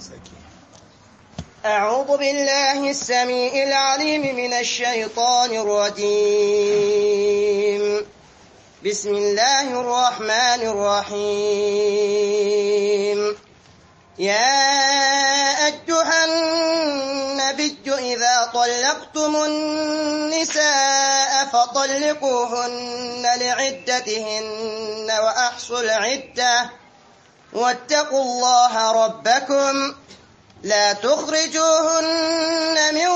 أعوذ بالله السميع العليم من الشيطان الرجيم بسم الله الرحمن الرحيم يا أيها النبي إذا طلقتم النساء فطلقوهن لعدتهن وأحصوا العدة واتقوا الله ربكم لا تخرجوهن من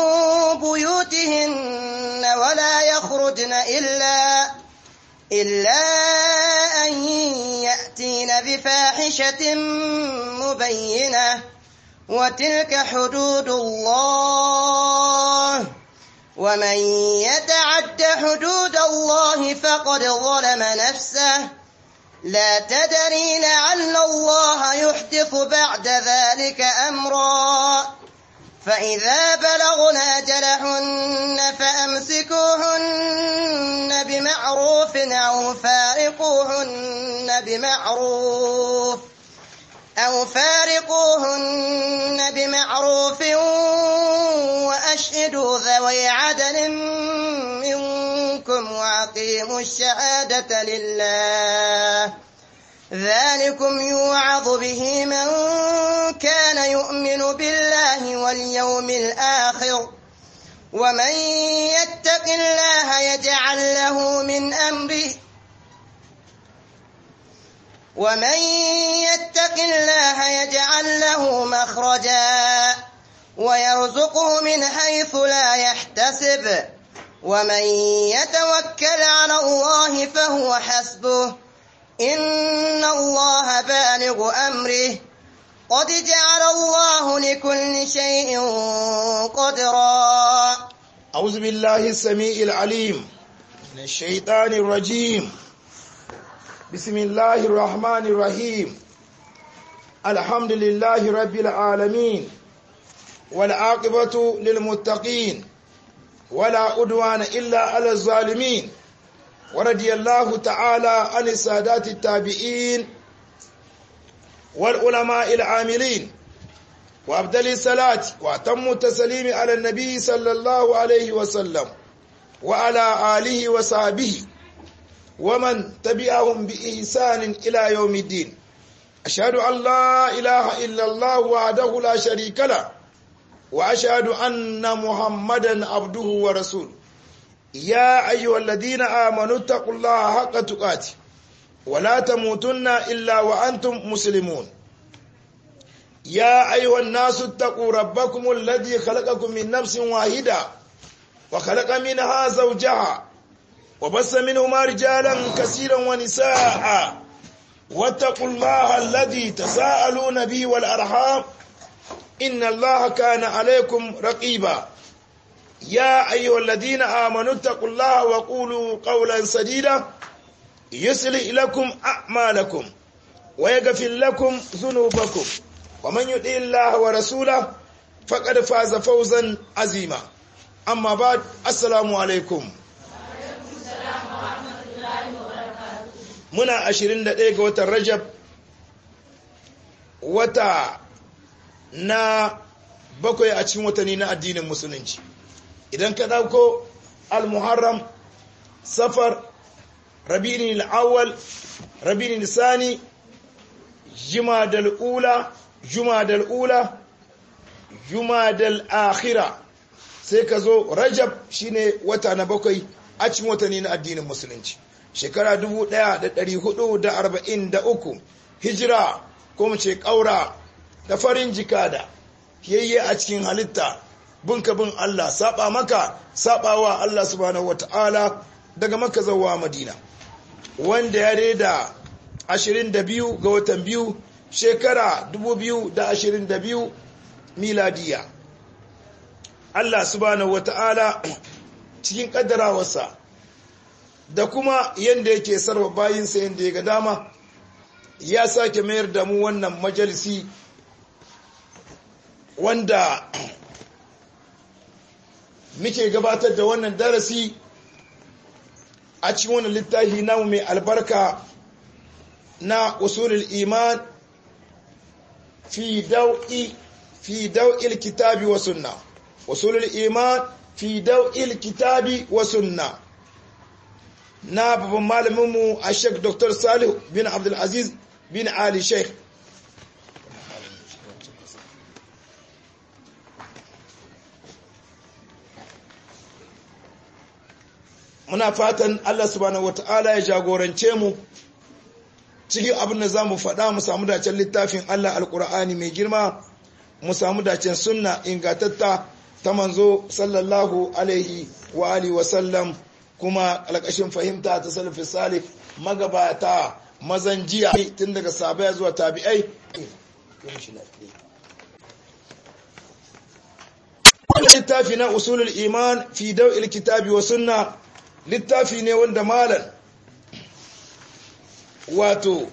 بيوتهن ولا يخرجن إلا إلا أن يأتين بفاحشة مبينة وتلك حدود الله ومن يتعد حدود الله فقد ظلم نفسه لا تدري لعل الله يحدث بعد ذلك أمرا فإذا بلغن أجلهن فأمسكوهن بمعروف أو فارقوهن بمعروف أو فارقوهن بمعروف وأشهدوا ذوي عدل منكم وأقيموا الشهادة لله ذلكم يوعظ به من كان يؤمن بالله واليوم الآخر ومن يتق الله يجعل له من أمره ومن يتق الله يجعل له مخرجا ويرزقه من حيث لا يحتسب ومن يتوكل على الله فهو حسبه إن الله بالغ أمره قد جعل الله لكل شيء قدرا أعوذ بالله السميع العليم من الشيطان الرجيم بسم الله الرحمن الرحيم الحمد لله رب العالمين والعاقبة للمتقين ولا أدوان إلا على الظالمين ورضي الله تعالى عن السادات التابعين والعلماء العاملين وأبدل الصلاة وأتم التسليم على النبي صلى الله عليه وسلم وعلى آله وصحبه ومن تبعهم بإحسان إلى يوم الدين أشهد أن لا إله إلا الله وحده لا شريك له وأشهد أن محمدا عبده ورسوله يا أيها الذين آمنوا اتقوا الله حق تقاته ولا تموتن إلا وأنتم مسلمون يا أيها الناس اتقوا ربكم الذي خلقكم من نفس واحدة وخلق منها زوجها وبث منهما رجالا كثيرا ونساء واتقوا الله الذي تساءلون به والأرحام إن الله كان عليكم رقيبا يا أيها الذين آمنوا اتقوا الله وقولوا قولا سديدا يصلح لكم أعمالكم ويغفر لكم ذنوبكم ومن يطع الله ورسوله فقد فاز فوزا عظيما أما بعد السلام عليكم muna 21 ga watan Rajab wata na bakwai a cikin watanni na addinin musulunci idan ka dauko al-muharram safar rabi'in al-awwal rabi'in al-sani jumadal ula jumadal ula jumadal akhira sai ka zo rajab shine wata na bakwai a cikin watanni na addinin musulunci shekara 1443 hijira ko mu ce ƙaura da farin jikada yayye a cikin halitta bunka bin Allah saba maka sabawa Allah subhanahu wata'ala daga maka zawa madina wanda ya reda 22 ga watan biyu shekara 2022 miladiya Allah subhanahu wata'ala cikin kaddarawarsa da kuma yadda yake sarwa bayinsa yadda ya ga dama ya sake mayar da mu wannan majalisi wanda muke gabatar da wannan darasi a cikin wannan littafi namu mai albarka na usulul iman fi dau'i fi dau'il kitabi wa sunna usulul iman fi dau'il kitabi wa sunna na babban malaminmu a sheik dr salih bin abdulaziz bin ali sheikh muna fatan allah subhanahu wata'ala ya jagorance mu cikin abin da za mu faɗa mu samu dacen littafin allah alkur'ani mai girma mu samu dacen sunna ingatatta ta manzo sallallahu alaihi wa alihi wasallam kuma alƙashin fahimta ta salafi salif magabata mazan jiya tun daga sabai zuwa tabi'ai littafi na usulul iman fi daw'il kitabi wa sunna littafi ne wanda malam wato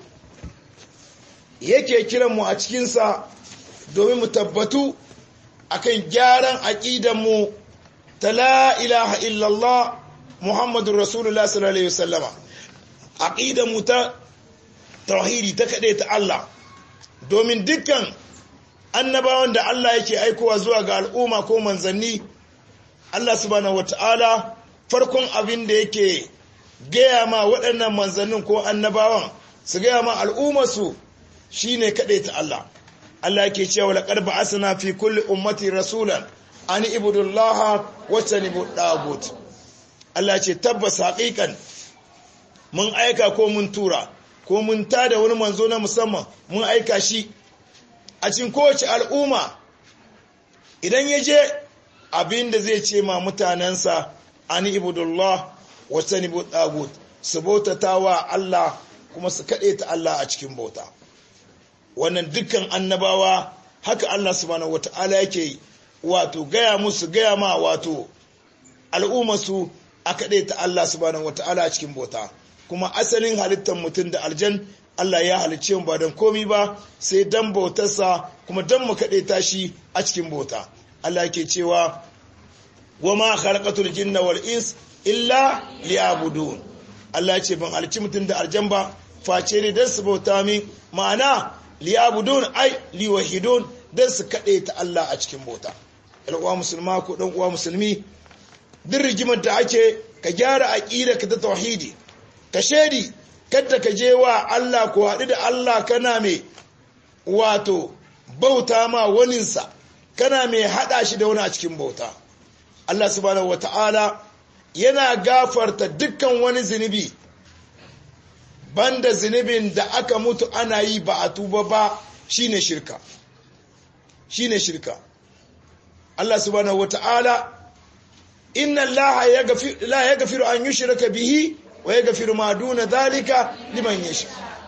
yake kiran mu a cikinsa domin mu tabbatu akan gyaran aƙidanmu ta la ilaha illallah Muhammadu Rasulullah sallallahu Alaihi wasallama aƙidan mu ta tauhidi ta kaɗe ta Allah domin dukkan annabawan da Allah yake aikowa zuwa ga al'umma ko manzanni Allah subhanahu wata'ala farkon abin da yake gaya ma waɗannan manzannin ko annabawan su gaya ma al'ummarsu shine kaɗe ta Allah Allah yake cewa laqad ba'athna fi kulli ummati rasulan an ibudullaha wa tanibu dagut Allah ce tabbas haƙiƙan mun aika ko mun tura ko mun tada wani manzo na musamman mun aika shi a cikin kowace al'umma idan ya je abin da zai ce ma mutanensa an ibudullah wa tanibu dagut su bautata wa Allah kuma su kaɗe ta Allah a cikin bauta wannan dukkan annabawa haka Allah subhanahu wata'ala yake wato gaya musu gaya ma wato al'ummarsu a kaɗe ta Allah subhanahu wata'ala a cikin bauta kuma asalin halittar mutum da aljan Allah ya halicce mu ba don komi ba sai dan bautarsa kuma dan mu kaɗe ta shi a cikin bauta Allah yake cewa wa ma khalaqatul jinna wal ins illa liya'budun Allah ya ce ban halicci mutum da aljan ba face ne dan su bauta min ma'ana liyabudun ai liwahidun dan su kaɗe ta Allah a cikin bauta uwa musulma ko ɗan uwa musulmi duk rigimar da ake ka gyara aƙida ka ta tauhidi ka shedi kadda ka je wa Allah ko haɗu da Allah kana mai wato bauta ma waninsa kana mai haɗa shi da wani a cikin bauta Allah subhanahu wata'ala yana gafarta dukkan wani zunubi banda zunubin da aka mutu ana yi ba a tuba ba shine shirka shine shirka Allah subhanahu wata'ala inna Allah la yaghfiru an yushraka bihi wa yaghfiru ma duna dhalika liman yasha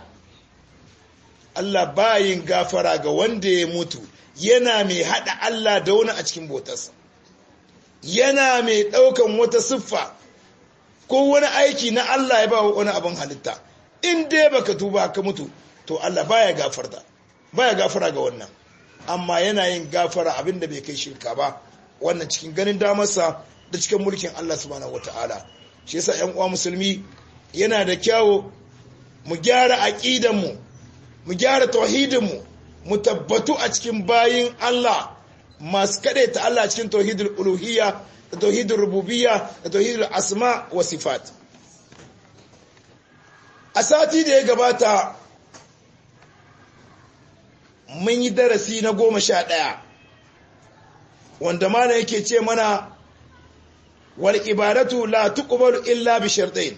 Allah bayin gafara ga wanda ya mutu yana mai hada Allah da wani a cikin botarsa yana mai daukan wata siffa ko wani aiki na Allah ya ba wani abin halitta in dai baka tuba ka mutu to Allah baya gafarta baya gafara ga wannan amma yana yin gafara abinda bai kai shirka ba wannan cikin ganin damarsa da cikin mulkin Allah subhanahu wataala shi yasa ƴan uwa musulmi yana da kyawo mu gyara aqidan mu mu gyara tauhidin mu mu tabbatu a cikin bayin Allah masu kade ta Allah cikin tauhidul uluhiyya da tauhidul rububiyya da tauhidul asma wa sifat a sati da ya gabata mun yi darasi na goma sha ɗaya wanda mana yake ce mana wal ibadatu la tuqbalu illa bi shartain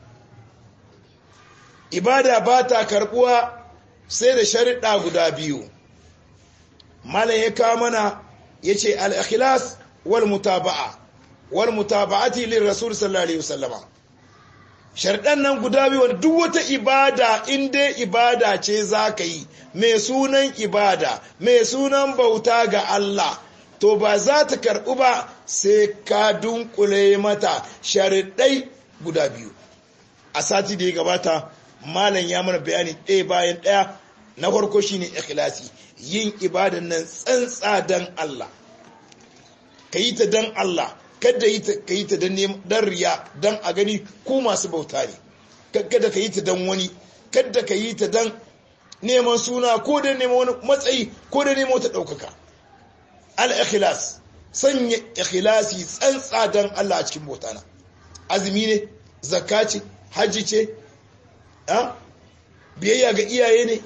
ibada ba ta karbuwa sai da sharuɗa guda biyu malam ya kawo mana yace al ikhlas wal mutaba'a wal mutaba'ati lir rasul sallallahu alaihi wasallama sharɗan nan guda biyu duk wata ibada in dai ibada ce za ka yi mai sunan ibada mai sunan bauta ga Allah to ba za ta karɓu ba sai ka dunkule mata sharaɗai guda biyu a sati da ya gabata malam ya mana bayani ɗaya bayan ɗaya na farko shine ikhlasi yin ibadan nan tsantsa dan Allah ka yi ta dan Allah kada ka yi ta don riya don a gani ku masu bauta ne kada ka yi ta don wani kada ka yi ta don neman suna ko da neman wani matsayi ko da neman wata ɗaukaka al-ikhlas sanya ikhlasi tsantsa don Allah a cikin botana azumi ne zakka ce hajji ce biyayya ga iyaye ne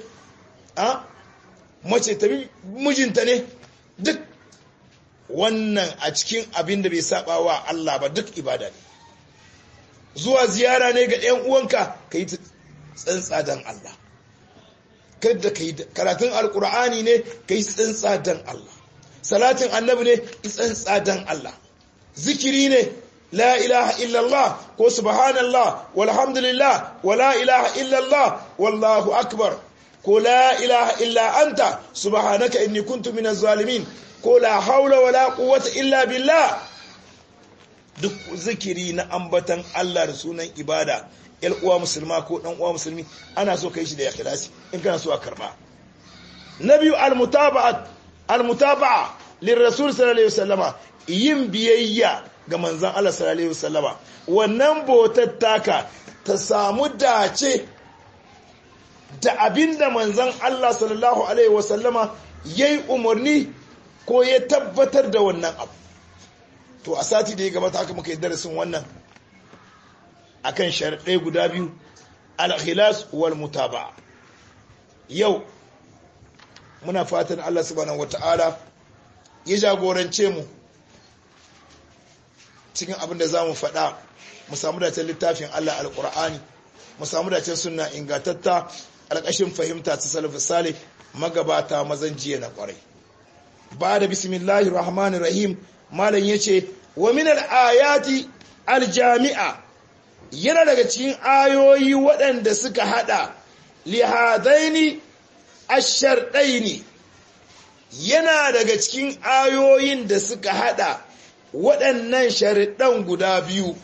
mace ta mijinta ne duk wannan a cikin abin da bai saba wa Allah ba duk ibada ne zuwa ziyara ne ga ɗan uwanka ka yi tsantsa don Allah kada ka yi karatun alkur'ani ne ka yi tsantsa don Allah salatin annabi ne tsantsa don Allah zikiri ne la ilaha illallah ko subhanallah walhamdulillah wa la ilaha illallah wallahu akbar ko la ilaha illa anta subhanaka inni kuntu minaz zalimin ko la haula wala quwwata illa billah duk zikiri na ambatan Allah da sunan ibada yal uwa musulma ko dan uwa musulmi ana so kai shi da ikhlasi in kana so a karba nabiyu almutaba'at almutaba'a lirrasul sallallahu alaihi wasallama yin biyayya ga manzon Allah sallallahu alaihi wasallama wannan botar taka ta samu dace da abinda manzon Allah sallallahu alaihi wasallama yayi umarni ko ya tabbatar da wannan abu to a sati da ya gabata haka muka yi darasin wannan akan sharaɗai guda biyu al-khilas wal mutaba'a yau muna fatan Allah subhanahu wata'ala ya jagorance mu cikin abin da za mu faɗa mu samu dacen littafin Allah al-Qur'ani mu samu dacen sunna ingantatta alƙashin fahimta ta salaf salih magabata mazan jiya na ƙwarai ba da bismillahir rahmanir rahim malam yace wa min al-ayati al-jami'a yana daga cikin ayoyi waɗanda suka hada lihadaini asharɗaini yana daga cikin ayoyin da suka hada waɗannan sharaɗan guda biyu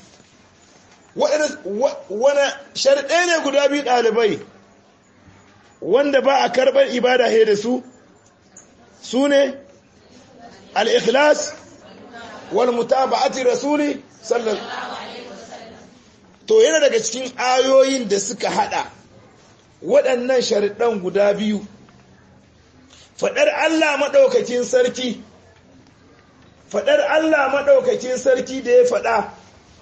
wani sharaɗai ne guda biyu ɗalibai wanda ba a karɓar ibada he da su su ne al-ikhlas wal mutaba'ati rasuli sallallahu to yana daga cikin ayoyin da suka hada waɗannan sharaɗan guda biyu faɗar Allah maɗaukakin sarki faɗar Allah maɗaukakin sarki da ya faɗa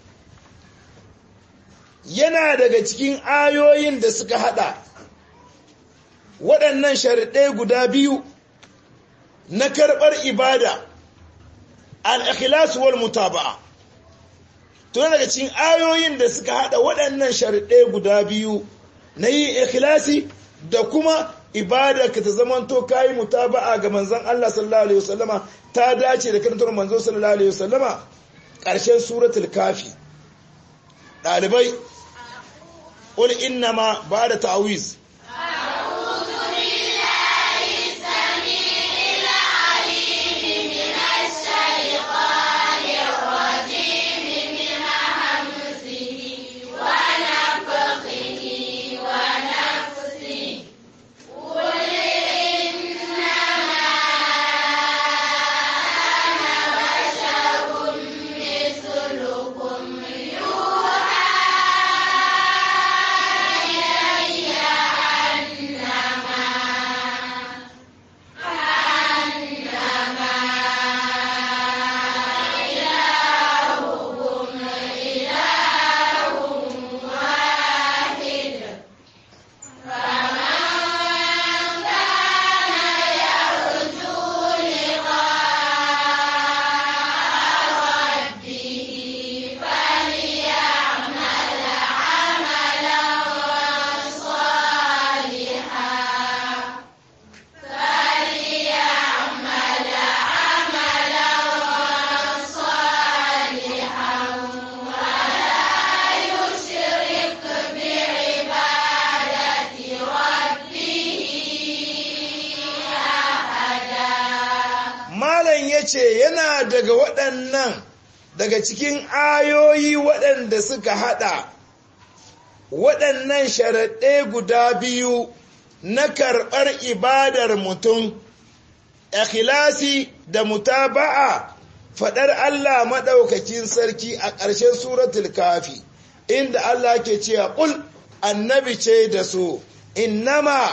yana daga cikin ayoyin da suka hada waɗannan sharaɗai guda biyu na karɓar ibada al-ikhlas wal mutaba'a to daga cikin ayoyin da suka hada waɗannan sharaɗai guda biyu na yi ikhlasi da kuma ibada ka ta zamanto kayi mutaba'a ga manzon Allah sallallahu alaihi wasallama ta dace da karantar manzon sallallahu alaihi wasallama ƙarshen suratul kafi ɗalibai qul innama ba'da ta'wiz ce yana daga waɗannan daga cikin ayoyi waɗanda suka haɗa waɗannan sharaɗe guda biyu na karɓar ibadar mutum ikhlasi da mutaba'a faɗar Allah maɗaukakin sarki a ƙarshen suratul kafi inda Allah ke cewa ƙul annabi ce da su innama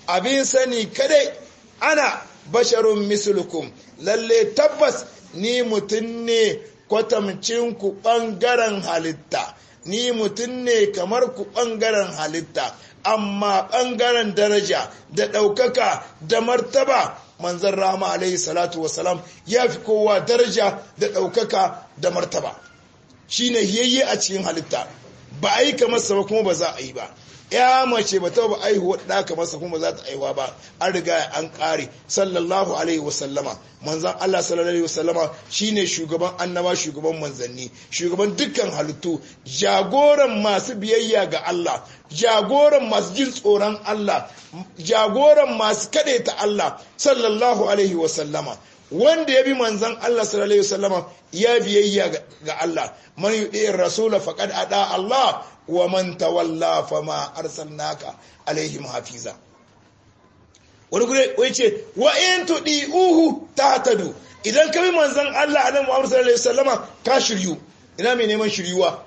abin sani kadai ana basharun mislukum lalle tabbas ni mutum ne kwatamcin ku ɓangaren halitta ni mutum ne kamar ku ɓangaren halitta amma ɓangaren daraja da ɗaukaka da martaba manzan rama alaihi salatu wasalam ya fi kowa daraja da ɗaukaka da martaba shi ne yayye a cikin halitta ba a yi kamar sa ba kuma ba za a yi ba ya mace ba ta ba aihuwa da ka masa kuma za ta aihuwa ba an riga an kare sallallahu alaihi wasallama manzan Allah sallallahu alaihi wasallama shine shugaban annaba shugaban manzanni shugaban dukkan halittu jagoran masu biyayya ga Allah jagoran masu jin tsoron Allah jagoran masu ta Allah sallallahu alaihi wasallama wanda ya bi manzan Allah sallallahu alaihi wasallama ya biyayya ga Allah man yudi rasula faqad ada Allah wa man tawalla fama arsalnaka alaihim hafiza wani gure wai ce wa in tudi uhu tahtadu idan ka bi manzan Allah annabi Muhammad sallallahu alaihi wasallama ka shiryu ina mai neman shiryuwa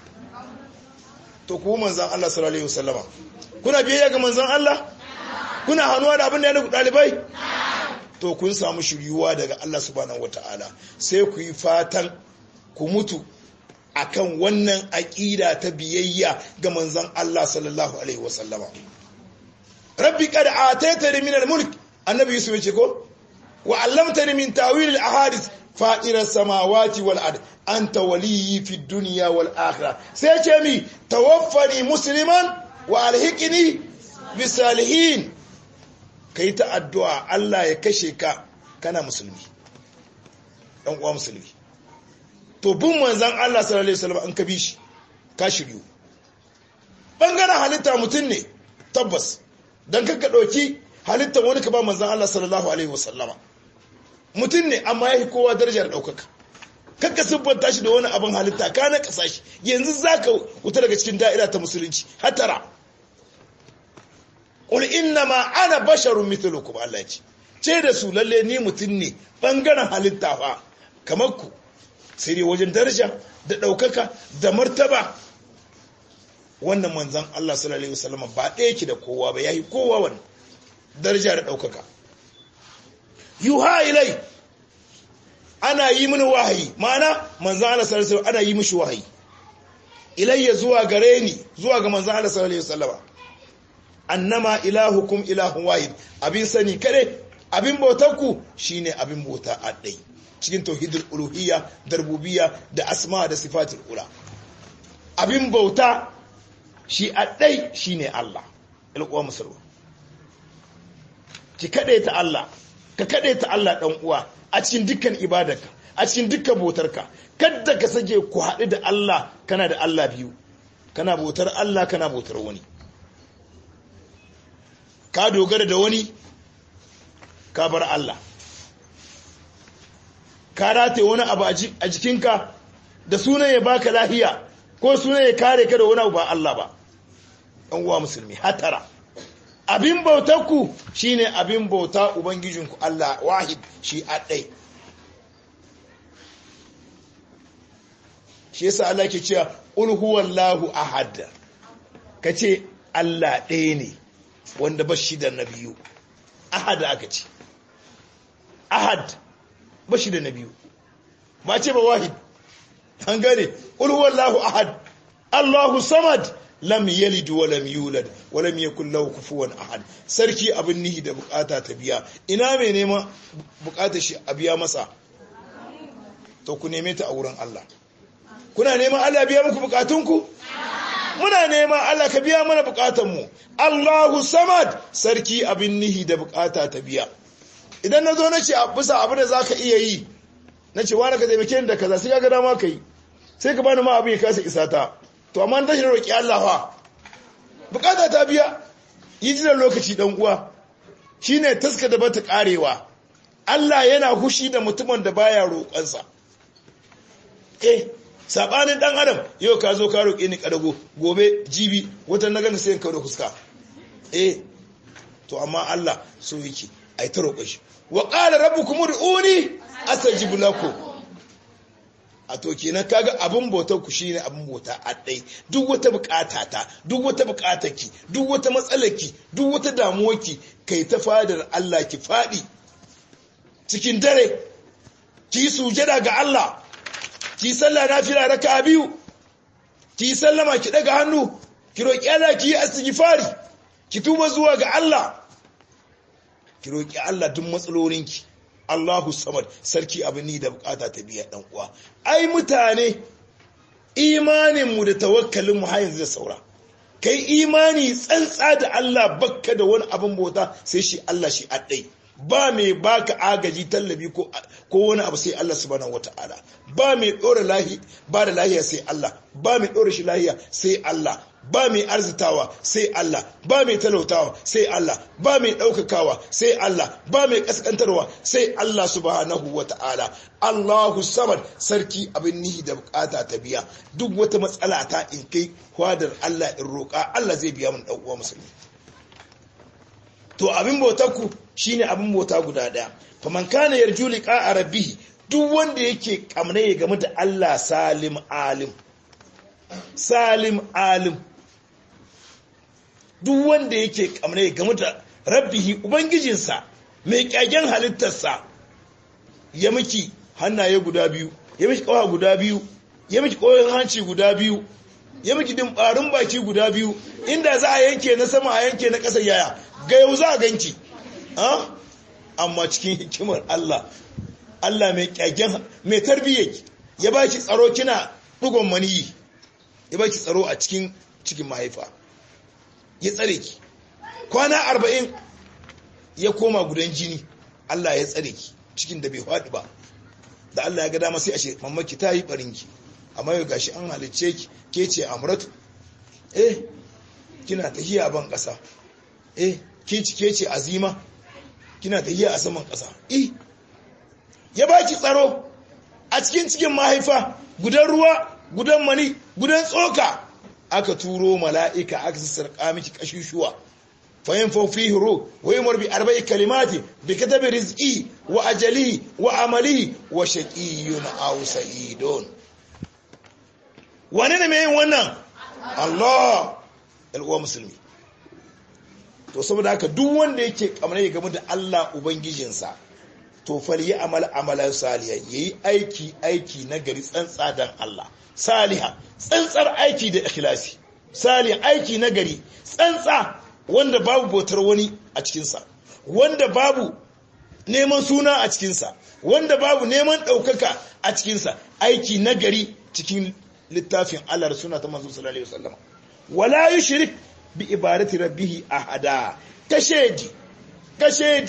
to ku manzan Allah sallallahu alaihi wasallama kuna biyayya ga manzan Allah kuna hanuwa da abin da ya nuku dalibai to kun samu shiryuwa daga Allah subhanahu wataala sai ku yi fatan ku mutu akan wannan aƙida ta biyayya ga manzon Allah sallallahu alaihi wasallama rabbi qad ataitani min al-mulk annabi yusuf yace ko wa 'allamtani min ta'wil al-ahadith fa'ira as-samawati wal ard anta waliyyi fid dunya wal akhirah sai ce mi tawaffani musliman wa alhiqni bis salihin kai ta addu'a Allah ya kashe ka kana musulmi dan uwa musulmi to bin manzan Allah sallallahu alaihi wasallam an ka bi shi ka shiryu bangaren halitta mutum ne tabbas dan kanka dauki halitta wani ka ba manzan Allah sallallahu alaihi wasallama mutum ne amma yafi kowa darajar daukaka kanka siffanta shi da wani abin halitta ka na kasa shi yanzu zaka wuta daga cikin da'ira ta musulunci hatara qul inna ma ana basharun mithlukum Allah ya ce ce da su lalle ni mutum ne bangaren halitta fa kamar ku sai dai wajen daraja da ɗaukaka da martaba wannan manzan Allah sallallahu Alaihi wasallam ba ɗaya ki da kowa ba ya yi kowa wani daraja da ɗaukaka yuha ilai ana yi mini wahayi ma'ana manzan Allah sallallahu Alaihi ana yi mishi wahayi ilayya zuwa gare ni zuwa ga manzan Allah sallallahu Alaihi wasallam annama ilahukum ilahun wahid abin sani kare abin bautarku shine abin bauta a ɗai cikin tauhidul uluhiyya da rububiyya da asma da sifatul ula abin bauta shi a ɗai shine Allah ilkuwa musulma ki kaɗe ta Allah ka kaɗe ta Allah ɗan uwa a cikin dukkan ibadarka a cikin dukkan bautarka kadda ka sake ku haɗu da Allah kana da Allah biyu kana bautar Allah kana bautar wani ka dogara da wani ka bar Allah ka rate wani abu a jikinka da sunan ya baka lahiya ko sunan ya kare ka da wani abu ba Allah ba ɗan uwa musulmi hatara abin bautarku shine abin bauta ubangijinku Allah wahid shi ɗai. shi yasa Allah ke cewa ul huwallahu ahad kace Allah ɗaya ne wanda ba shi da na biyu ahad aka ce ahad ba shi da na biyu ba ce ba wahid an gane ul huwallahu ahad Allahu samad lam yalid wa lam yulad wa lam yakul lahu kufuwan ahad sarki abin nihi da bukata ta biya ina mai neman bukatar shi a biya masa to ku neme ta a wurin Allah kuna neman Allah biya muku bukatunku muna neman Allah ka biya mana bukatunmu Allahu samad sarki abin nihi da bukata ta biya idan na zo na ce bisa abin da za ka iya yi na ce wani ka taimake ni da kaza sai ka ga dama ka yi sai ka bani ma abin ya kasa isa ta to amma na shi roƙi Allah fa bukata ta biya yi jiran lokaci dan uwa shine taska da bata karewa Allah yana hushi da mutumin da baya roƙonsa eh sabanin dan adam yau ka zo ka roƙe ni kadago gobe jibi wata na ganga sai ka da fuska eh to amma Allah so yake ai ta roƙon shi wa qala rabbukum ud'uni astajib lakum a to kenan kaga abin bautar ku shine abin bauta a dai duk wata bukata ta duk wata bukatar ki duk wata matsalar ki duk wata damuwar ki kai ta fadar Allah ki fadi cikin dare ki sujada ga Allah ki sallah nafila raka'a biyu ki sallama ki daga hannu ki roki Allah ki yi istighfari ki tuba zuwa ga Allah ki roki Allah duk matsalolinki Allahu samad sarki abin ni da bukata ta biya dan uwa ai mutane imanin mu da tawakkalin mu har yanzu da saura kai imani tsantsa da Allah bakka da wani abin bauta sai shi Allah shi addai ba mai baka agaji tallabi ko ko wani abu sai Allah subhanahu wataala ba mai dora lahi ba da lahiya sai Allah ba mai dora shi lahiya sai Allah ba mai arzitawa sai Allah ba mai talautawa sai Allah ba mai ɗaukakawa sai Allah ba mai ƙasƙantarwa sai Allah subhanahu wa ta'ala Allahu samad sarki abin nihi da bukata ta biya duk wata matsala ta in kai kwadar Allah in roƙa Allah zai biya mun ɗan uwa musulmi to abin bautar ku shine abin bauta guda ɗaya faman kana yarju liqa rabbih duk wanda yake kamne ya game da Allah salim alim salim alim duk wanda yake kamar game da rabbihi ubangijinsa mai kyagen halittarsa ya miki hannaye guda biyu ya miki kawa guda biyu ya miki koyon hanci guda biyu ya miki dimbarin baki guda biyu inda za a yanke na sama a yanke na ƙasar yaya ga yau za a ganki amma cikin hikimar Allah Allah mai kyagen mai tarbiyyar ya baki tsaro kina dugon maniyi ya baki tsaro a cikin cikin mahaifa ya tsare ki kwana arba'in ya koma gudan jini Allah ya tsare ki cikin da bai faɗi ba da Allah ya ga dama sai a ce mamaki ta yi barinki amma yau gashi an halicce ki ke ce amratu eh kina tahiya ban ƙasa eh kin ci ke ce azima kina tahiya a saman ƙasa eh ya baki tsaro a cikin cikin mahaifa gudan ruwa gudan mani gudan tsoka aka turo mala'ika aka sassarƙa miki ƙashushuwa fayin faufi hiro wai marbi arba'i kalimati bi katabi rizqi wa ajali wa amali wa shaqiyyun aw sa'idun wane ne mai yin wannan Allah al'uwa musulmi to saboda haka duk wanda yake kamar ya game da Allah ubangijinsa to fal yi amal amalan salihan yayi aiki aiki na gari tsantsa dan Allah saliha tsantsar aiki da ikhlasi salih aiki na gari tsantsa wanda babu bautar wani a cikinsa wanda babu neman suna a cikinsa wanda babu neman ɗaukaka a cikinsa aiki na gari cikin littafin Allah da suna ta manzo sallallahu alaihi wasallam wala yushrik bi ibadati rabbih ahada kashedi kashedi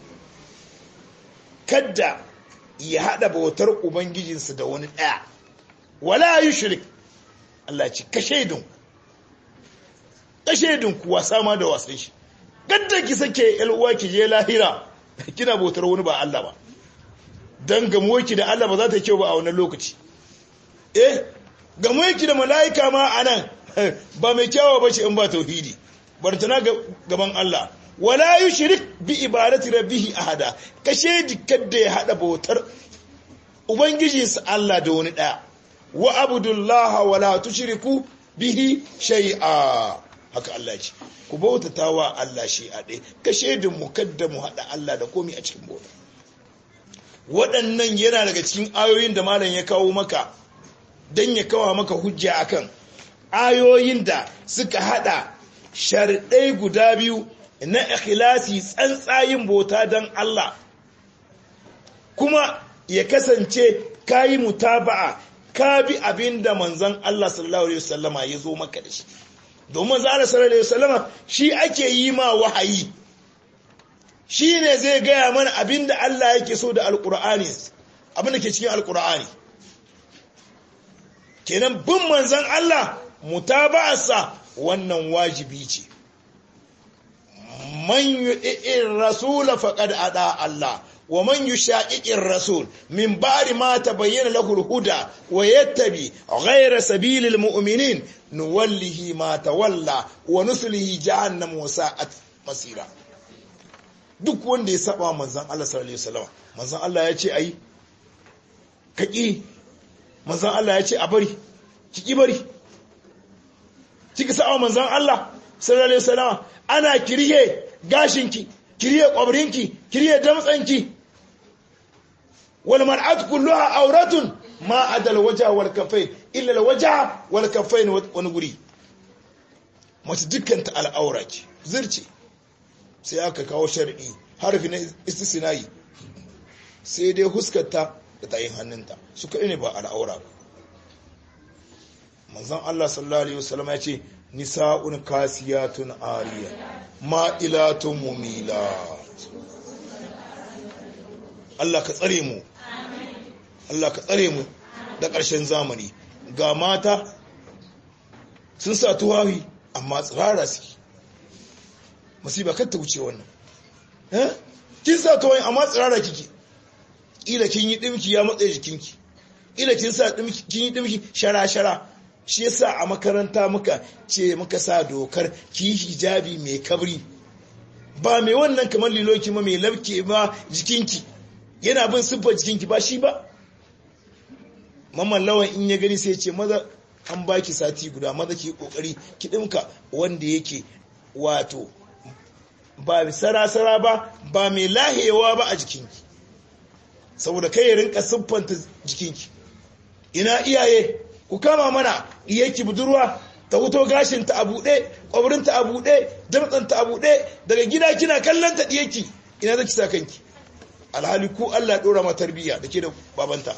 kadda ya hada bautar ubangijinsa da wani daya wala yushrik Allah ce kashedin kashedin kuwa sama da wasan shi kadda ki sake yalwa ki je lahira kina bautar wani ba Allah ba dan gamuwarki da Allah ba za ta kyau ba a wannan lokaci eh gamuwarki da mala'ika ma anan ba mai kyawa ba ce in ba tauhidi bartana gaban Allah wala yushrik bi ibadati rabbih ahada kashe dikkan ya hada bautar ubangijinsa Allah da wani daya wa abudullaha wala tushriku bihi shay'a haka Allah ce ku bautata wa Allah shi a ɗaya kashe da mu kadda mu hada Allah da komai a cikin bauta waɗannan yana daga cikin ayoyin da malam ya kawo maka dan ya kawo maka hujja akan ayoyin da suka hada sharɗai guda biyu na ikhlasi tsantsayin bauta don Allah kuma ya kasance kayi mutaba'a ka bi abinda manzon Allah sallallahu alaihi wasallama ya zo maka da shi domin zara sallallahu alaihi wasallama shi ake yi ma wahayi shi ne zai gaya mana abinda Allah yake so da alkur'ani abinda ke cikin alkur'ani kenan bin manzon Allah mutaba'arsa wannan wajibi ce man yu'ir rasul faqad ada Allah wa man yushaqiqir rasul min ba'di ma tabayyana lahu al-huda wa yattabi ghayra sabilil mu'minin nuwallihi ma tawalla wa nuslihi jahannam wa sa'at masira duk wanda ya saba manzon Allah sallallahu alaihi wasallam manzon Allah ya ce ayi kaki manzon Allah ya ce a bari kiki bari kika sa'a manzon Allah sallallahu alaihi wasallam ana kirye gashinki kiriye kwabrinki kiriye damtsanki wal mar'at kulluha auratun ma adal wajha wal kaffain illa al wajha wal kaffain wani guri mace dukkan ta al'aura ce zirce sai aka kawo shar'i harfi na istisnai sai dai huskarta da tayin hannunta su kai ne ba al'aura ba manzon Allah sallallahu alaihi wasallam ya ce nisa'un kasiyatun ariya ma'ilatun mumila Allah ka tsare mu Allah ka tsare mu da ƙarshen zamani ga mata sun sa tuwawi amma tsirara suke musiba kar ta wuce wannan eh kin sa tuwawi amma tsirara kike ila kin yi dimki ya matsaye jikinki ila kin sa dimki kin yi dimki shara shara shi yasa a makaranta muka ce muka sa dokar ki hijabi mai kabri ba mai wannan kamar liloki ma mai labke ba jikinki yana bin siffar jikinki ba shi ba mamman lawan in ya gani sai ce maza an baki sati guda maza ki kokari ki dinka wanda yake wato ba sarasara ba ba mai lahewa ba a jikinki saboda kai ya rinka siffanta jikinki ina iyaye ku kama mana iyaki budurwa ta wuto gashinta a buɗe ƙwabirinta a buɗe damtsanta a buɗe daga gida kina kallon ta ɗiyaki ina zaki sa kanki alhali ku Allah ɗora ma tarbiyya da ke da babanta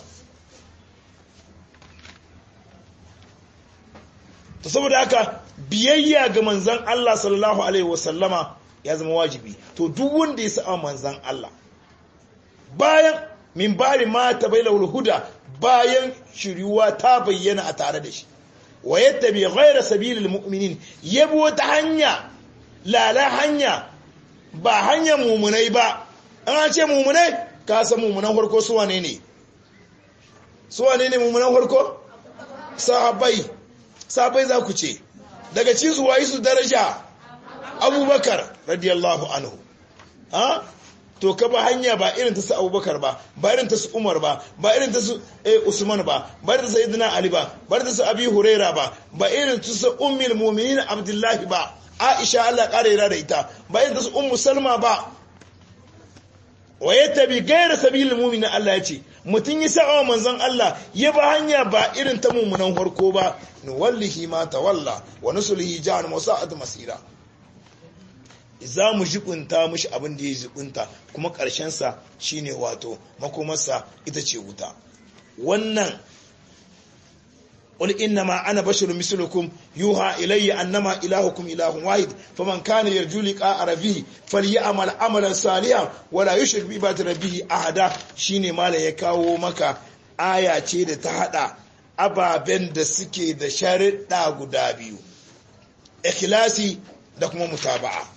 ta saboda haka biyayya ga manzan Allah sallallahu alaihi wasallama ya zama wajibi to duk wanda ya sa'a manzan Allah bayan min bari ma ta bai huda bayan shiriwa ta bayyana a tare da shi wa yadda bai ghaira sabilil mu'minin yabo wata hanya lala hanya ba hanyar mumunai ba an ce mumunai ka san mumunan farko su wane ne su wane ne mumunan farko sahabbai sahabbai za ku ce daga ci su wayi su daraja abubakar radiyallahu anhu ha to ka ba hanya ba irin ta su abubakar ba ba irin ta su umar ba ba irin ta su usman ba ba irin ta su idina ali ba ba irin ta su abi huraira ba ba irin ta su ummul mu'minin abdullahi ba aisha Allah kare yara da ita ba irin ta su ummu salma ba wa yattabi ghayra sabilil mu'minin Allah ya ce mutun yi sa'a manzon Allah ya ba hanya ba irin ta mu'minan farko ba nuwallihi ma tawalla wa nusulihi jahannam wa sa'at masira za mu jibunta mushi abin da ya jibunta kuma ƙarshensa shine wato makomarsa ita ce wuta wannan قل إنما أنا بشر مثلكم يوحى إلي أنما إلهكم إله واحد فمن كان يرجو لقاء ربه فليعمل عملا صالحا ولا يشرك بعبادة ربه أحدا shine mala ya kawo maka aya ce da ta hada ababen da suke da sharuɗa guda biyu ikhlasi da kuma mutaba'a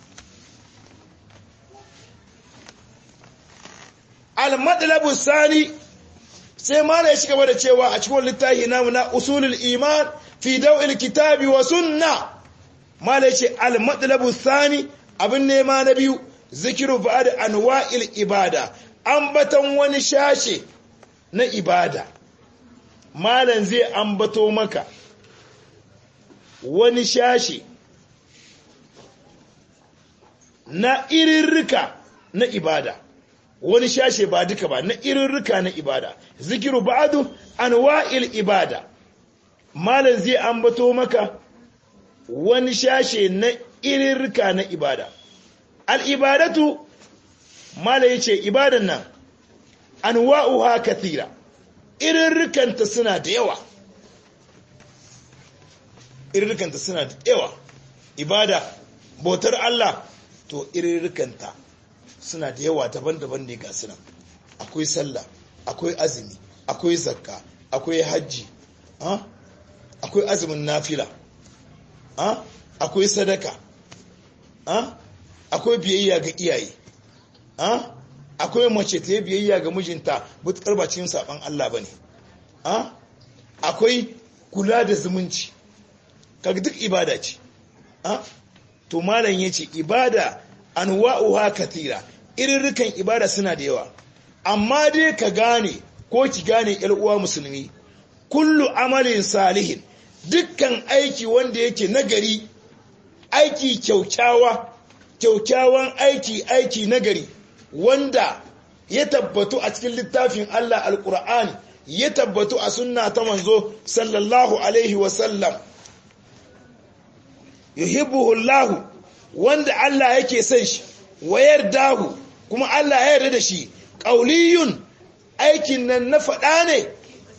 al-madlabu sani sai mala ya ci gaba da cewa a cikin littafi namu na usulul iman fi daw'il kitabi wa sunna mala ya ce al-madlabu thani abin nema na biyu zikiru ba'd anwa'il ibada ambatan wani shashe na ibada malan zai ambato maka wani shashe na irirrika na ibada wani shashe ba duka ba na irirrika na ibada zikiru ba'adu anwa'il ibada malam zai ambato maka wani shashe na irirrika na ibada al-ibadatu malam yace ibadan nan anwa'uha kathira irirrikanta suna da yawa irirrikanta suna da yawa ibada bautar Allah to irirrikanta suna da yawa daban-daban ne ga sunan akwai sallah akwai azumi akwai zakka akwai hajji akwai azumin nafila akwai sadaka akwai biyayya ga iyaye akwai mace ta yi biyayya ga mijinta butukar ba cikin saban Allah ba ne akwai kula da zumunci kaga duk ibada ce to malam yace ibada anwa'uha kathira irirrikan ibada suna da yawa amma dai ka gane ko ki gane yar uwa musulmi kullu amalin salihin dukkan aiki wanda yake nagari aiki kyaukyawa kyaukyawan aiki aiki nagari wanda ya tabbatu a cikin littafin Allah alkur'ani ya tabbatu a sunna ta manzo sallallahu alaihi wasallam yuhibbuhu Allah wanda Allah yake son shi wayar dahu kuma Allah ya yarda da shi qauliyun aikin nan na faɗa ne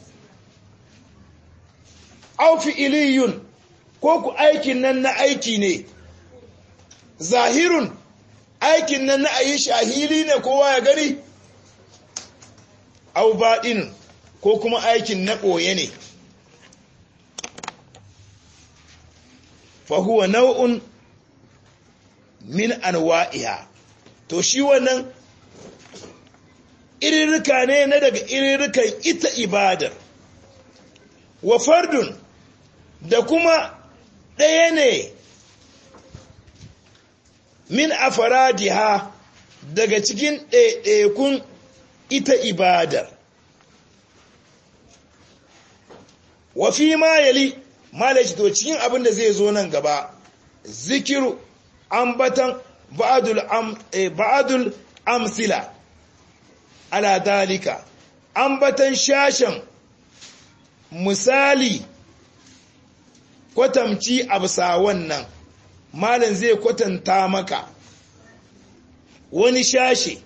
aw fi'iliyun ko ku aikin nan na aiki ne zahirun aikin nan na ayi shahili ne kowa ya gani aw baɗin ko kuma aikin na ɓoye ne fahuwa nau'un min anwa'iha to shi wannan irirrika ne na daga irirrikan ita ibadar wa fardun da kuma ɗaya ne min afaradiha daga cikin ɗaiɗaikun ita ibadar wa fi ma yali malaci to cikin abin da zai zo nan gaba zikiru ambatan ba'adul am eh, ba'adul amsila ala dalika ambatan shashan misali kwatamci absa wannan malam zai kwatanta maka wani shashe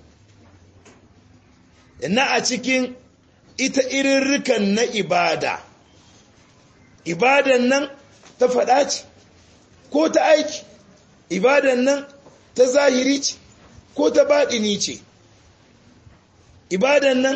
na a cikin ita irirrikan na ibada ibadan nan ta faɗa ce ko ta aiki ibadan nan ta zahiri ce ko ta baɗini ce ibadan nan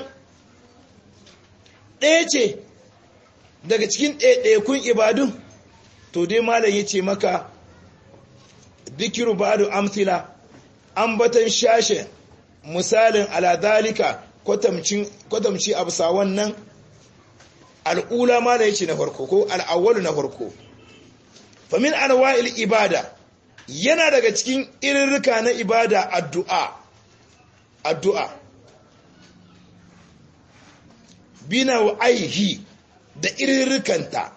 ɗaya ce daga cikin ɗaiɗaikun ibadun to dai malam ya ce maka dikiru ba'adu amthila ambatan shashe misalin aladalika kwatamci a bisa wannan al'ula ma da yake na farko ko al'awwalu na farko famin anwa'il ibada yana daga cikin irirrika na ibada addu'a addu'a bina aihi da irirrikanta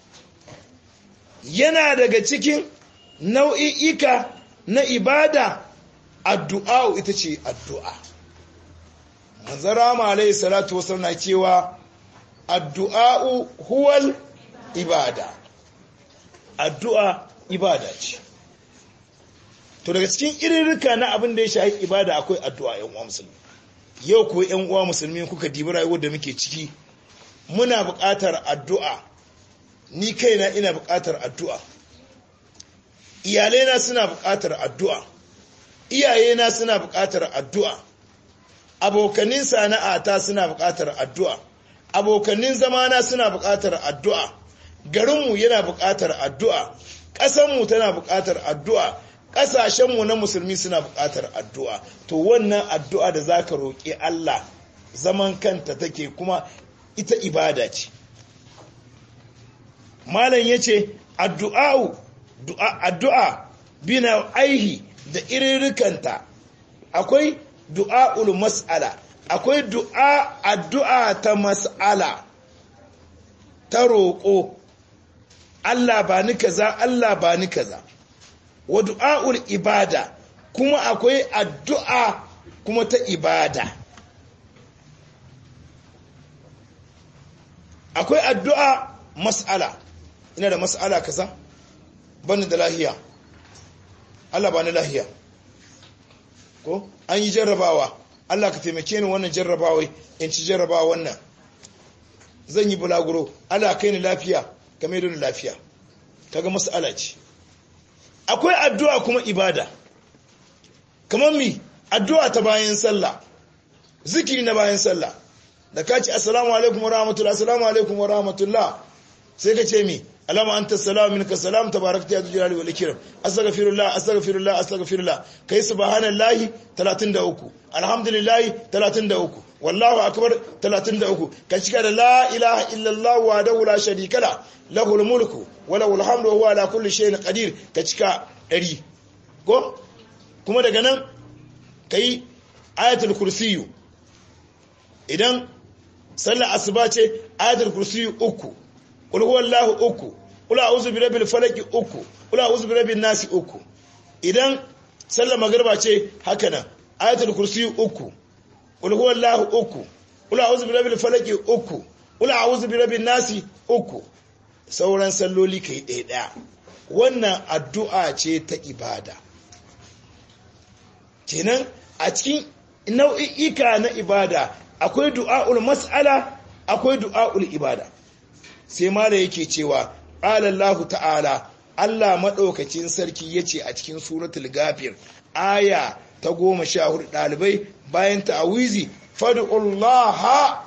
yana daga cikin nau'i'ika na ibada addu'a ita ce addu'a manzara ma alaihi salatu wasu na cewa addu'a'u huwal ibada addu'a ibada ce to daga cikin irirrika na abin da ya shahi ibada akwai addu'a yan uwa musulmi yau ko yan uwa musulmi kuka dibi rayuwar da muke ciki muna buƙatar addu'a ni kaina ina buƙatar addu'a iyalaina suna buƙatar addu'a iyayena suna buƙatar addu'a abokanin sana'ata suna buƙatar addu'a abokanin zamana suna buƙatar addu'a garinmu yana buƙatar addu'a ƙasanmu tana buƙatar addu'a ƙasashenmu na musulmi suna buƙatar addu'a to wannan addu'a da za ka roƙi Allah zaman kanta take kuma ita ibada ce malam ya ce addu'a bina aihi da iririkanta akwai du'a'ul mas'ala akwai du'a addu'a ta mas'ala ta roƙo Allah ba ni kaza Allah ba ni kaza wa du'a'ul ibada kuma akwai addu'a kuma ta ibada akwai addu'a mas'ala ina da mas'ala kaza bani da lahiya Allah ba ni lahiya ko an yi jarrabawa Allah ka taimake ni wannan jarrabawai in ci jarrabawa wannan zan yi bulaguro Allah kai ni lafiya game da ni lafiya kaga mas'ala ce akwai addu'a kuma ibada kamar mi addu'a ta bayan sallah zikiri na bayan sallah da ka ce assalamu alaikum wa rahmatullah assalamu alaikum wa rahmatullah sai ka ce mi alama anta salamu minka salam tabarakta ya jalali wal ikram astaghfirullah astaghfirullah astaghfirullah kai subhanallahi 33 alhamdulillah 33 wallahu akbar 33 ka cika da la ilaha illallah wa la sharika la lahul mulku wa lahul hamdu wa huwa ala kulli shay'in qadir ka cika 100 ko kuma daga nan kai ayatul kursiyu idan sallar asuba ce ayatul kursiyu uku qul huwallahu uku qul a'udhu birabbil falaq uku qul a'udhu birabbin nasi uku idan sallar magriba ce haka nan ayatul kursi uku qul huwallahu uku qul a'udhu birabbil falaq uku qul a'udhu birabbin nasi uku sauran salloli kai ɗaya ɗaya wannan addu'a ce ta ibada kenan a cikin nau'i'ika na ibada akwai du'a'ul mas'ala akwai du'a'ul ibada sai mala yake cewa alallahu ta'ala Allah maɗaukacin sarki ya ce a cikin suratul gafir aya ta goma sha hudu ɗalibai bayan ta'awizi fadu'ullaha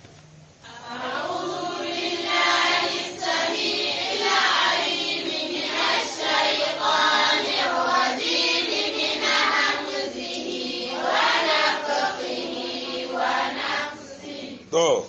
to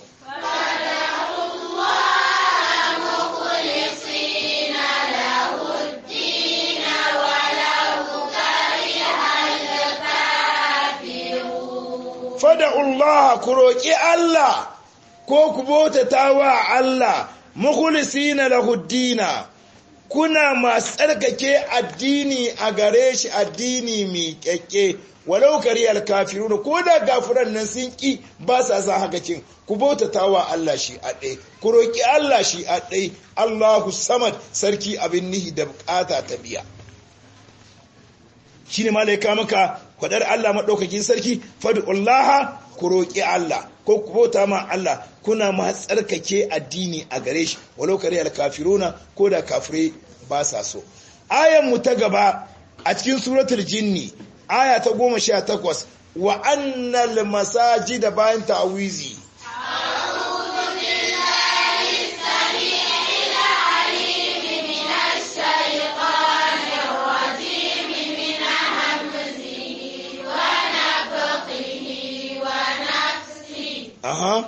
fada'ullaha ku roƙi Allah ko ku bautata wa Allah mukhlisina lahu dina kuna masu tsarkake addini a gare shi addini mai kyakke walau kariyar kafirun ko da gafiran nan sun ki ba sa sa haka cin ku bautata wa Allah shi a ɗai ku roƙi Allah shi a ɗai Allahu samad sarki abin nihi da bukata ta biya shine malaika maka kwadar Allah maɗaukakin sarki fadu'ullaha ku roƙi Allah ko ku bauta ma Allah kuna ma tsarkake addini a gare shi walau kare alkafiruna ko da kafirai ba sa so ayan mu ta gaba a cikin suratul jinni aya ta goma sha takwas wa annal masajida bayan ta'awizi Aha.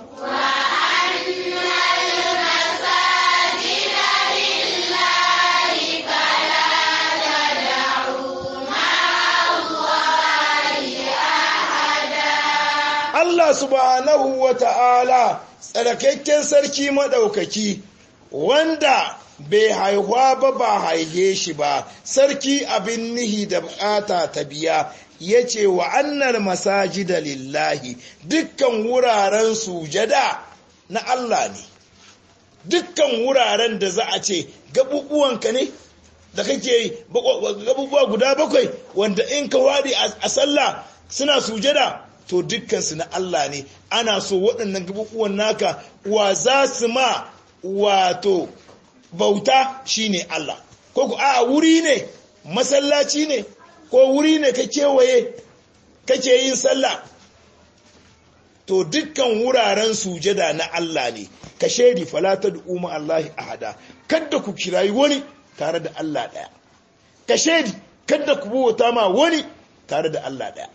Allah subhanahu wa ta'ala tsarakakken sarki maɗaukaki wanda bai haihuwa ba ba haihe shi ba sarki abin nihi da bukata ta biya ya ce wa annar masajida lillahi dukkan wuraren sujada na Allah ne dukkan wuraren da za a ce gabubuwanka ne da kake gabubuwa guda bakwai wanda in ka wadi a sallah suna sujada to dukkansu na Allah ne ana so waɗannan gabubuwan naka wa za su ma wato bauta shine Allah ko ku a wuri ne masallaci ne ko wuri ne ka kewaye kake yin sallah to dukkan wuraren sujada na Allah ne ka shaidi falata da umar Allah ahada kadda ku kirayi wani tare da Allah ɗaya ka shaidi kadda ku bauta ma wani tare da Allah ɗaya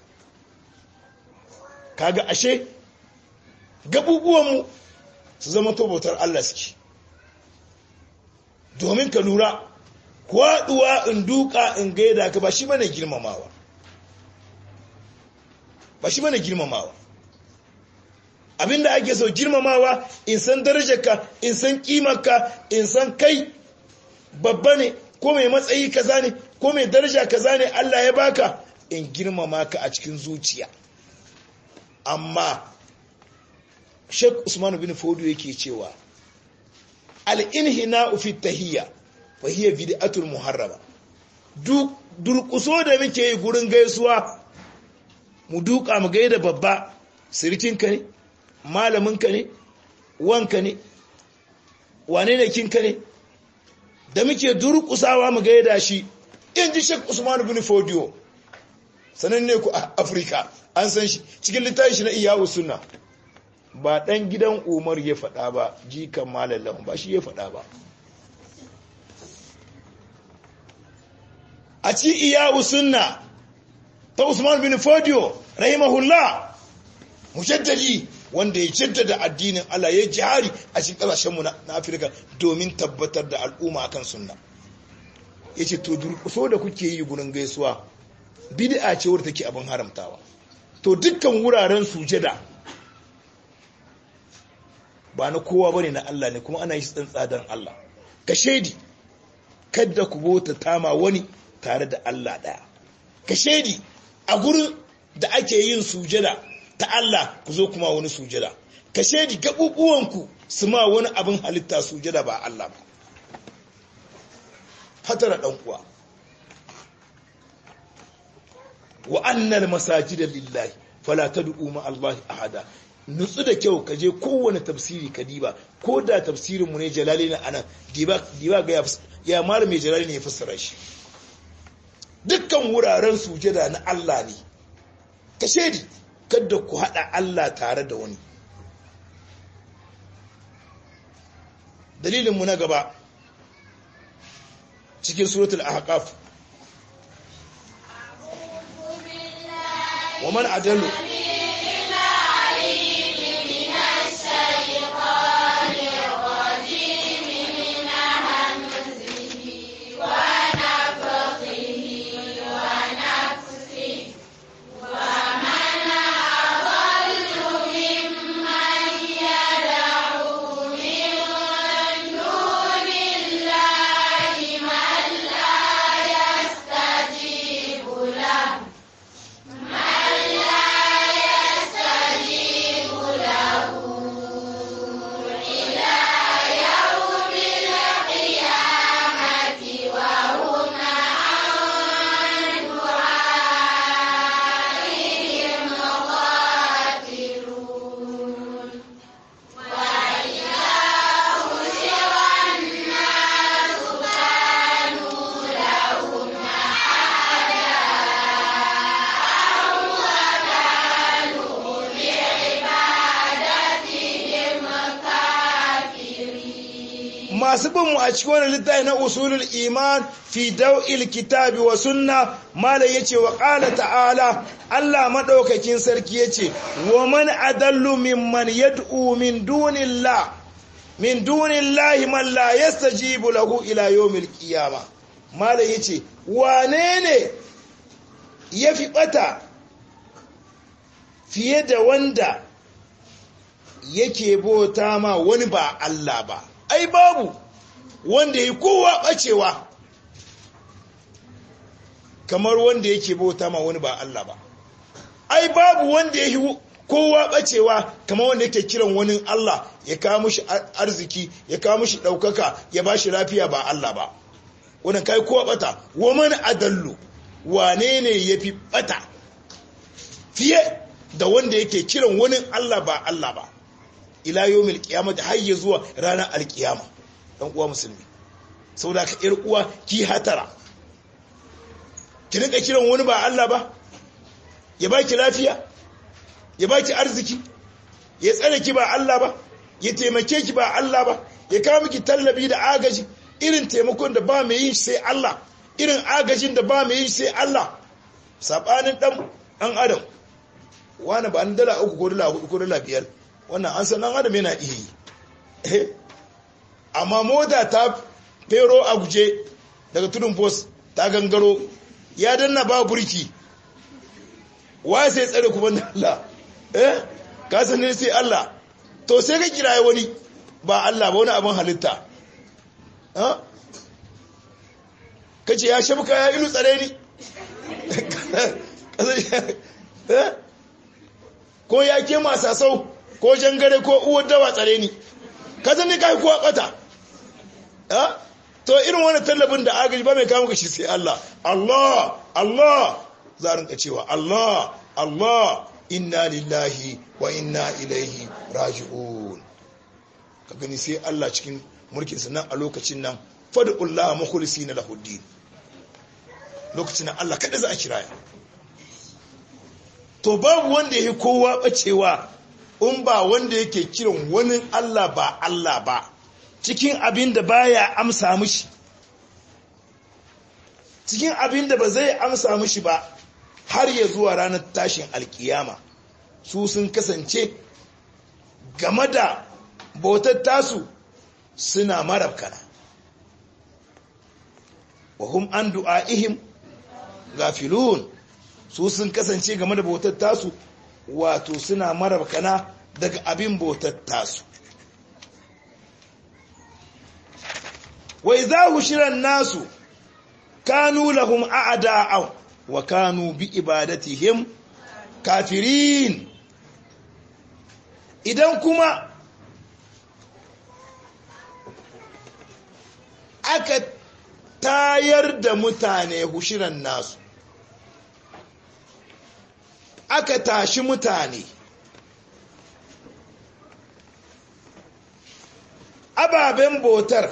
kaga ashe gabubuwanmu su zama to bautar Allah suke domin ka lura kwaduwa in duka in gaida ka ba shi bane girmamawa ba shi bane girmamawa abinda ake so girmamawa in san darajarka in san kimarka in san kai babba ne ko mai matsayi kaza ne ko mai daraja kaza ne Allah ya baka in girmama ka a cikin zuciya amma Sheikh Usman bin Fodo yake cewa al-inhina'u fi tahiyya fa hiya bid'atul muharrama duk durkuso da muke yi gurin gaisuwa mu duka mu gaida babba sirikinka ne malaminka ne wanka ne wane ne kinka ne da muke durkusawa mu gaida shi in ji Sheikh Usman bin Fodio sananne ku a Afirka an san shi cikin littafin shi na Iyawu Sunna ba dan gidan Umar ya faɗa ba jikan malallan ba shi ya faɗa ba a cikin Iyawu Sunna ta Usman bin Fodio rahimahullah mujaddadi wanda ya jaddada addinin Allah ya jihari a cikin ƙasashenmu na Afirka domin tabbatar da al'umma akan sunna yace to durƙuso da kuke yi gurin gaisuwa bid'a ce wadda take abin haramtawa to dukkan wuraren sujada ba na kowa bane na Allah ne kuma ana yi tsantsadan Allah ka shaidi kada ku bota tama wani tare da Allah daya ka shaidi a gurin da ake yin sujada ta Allah ku zo kuma wani sujada ka shaidi gabubuwanku su ma wani abin halitta sujada ba Allah ba hatara dan uwa wa annal masajida lillahi fala tad'u ma Allah ahada nutsu da kyau ka je kowane tafsiri ka diba ko da tafsirin mu ne jalali na anan diba diba ga ya mara mai jalali ne ya fassara shi dukkan wuraren sujada na Allah ne ka shedi kada ku hada Allah tare da wani dalilin mu na gaba cikin suratul ahqaf wa man adallu masu bin mu a cikin wani littafi na usulul iman fi daw'il kitabi wa sunna mala yace wa qala ta'ala Allah madaukakin sarki yace wa man adallu mimman yad'u min dunillah min dunillahi man la yastajibu lahu ila yawmil qiyamah mala yace wane ne yafi bata fiye da wanda yake bota ma wani ba Allah ba ai babu wanda ya kowa bacewa kamar wanda yake bauta ma wani ba Allah ba ai babu wanda ya yi kowa bacewa kamar wanda yake kiran wani Allah ya kawo mushi arziki ya kawo mushi daukaka ya ba shi lafiya ba Allah ba wannan kai kowa bata waman adallu wane ne yafi bata fiye da wanda yake kiran wani Allah ba Allah ba ila yawmil qiyamati har ya zuwa ranar alkiyama dan uwa musulmi saboda ka yar uwa ki hatara ki rinka kiran wani ba Allah ba ya baki lafiya ya baki arziki ya tsare ki ba Allah ba ya taimake ki ba Allah ba ya kawo miki tallabi da agaji irin taimakon da ba mai yin sai Allah irin agajin da ba mai yin sai Allah sabanin dan dan adam wani ba an dala uku ko dala hudu ko dala biyar wannan an san dan adam yana iya yi amma mota ta fero a guje daga tudun post ta gangaro ya danna ba burki wa sai tsare kuma da Allah eh ka san ne sai Allah to sai ka kiraye wani ba Allah ba wani abin halitta ha kace ya shabka ya ilu tsare ni ko ya ke masasau ko jangare ko uwar dawa tsare ni ka san ne kai kuwa bata ha to irin wani tallafin da agaji ba mai kama shi sai Allah Allah Allah za a rinka cewa Allah Allah inna lillahi wa inna ilaihi raji'un ka gani sai Allah cikin mulkin sa nan a lokacin nan fadullah mukhlisina lahu din lokacin nan Allah kada za a kiraya to babu wanda yake kowa bacewa in ba wanda yake kiran wani Allah ba Allah ba cikin abin da baya amsa mishi cikin abin da ba zai amsa mishi ba har ya zuwa ranar tashin alkiyama su sun kasance game da bautar tasu suna marabkana wa hum an du'a'ihim gafilun su sun kasance game da bautar tasu wato suna marabkana daga abin bautar tasu wai za shiran nasu kanu lahum a'da'aw wa kanu bi ibadatihim kafirin idan kuma aka tayar da mutane hushiran nasu aka tashi mutane ababen botar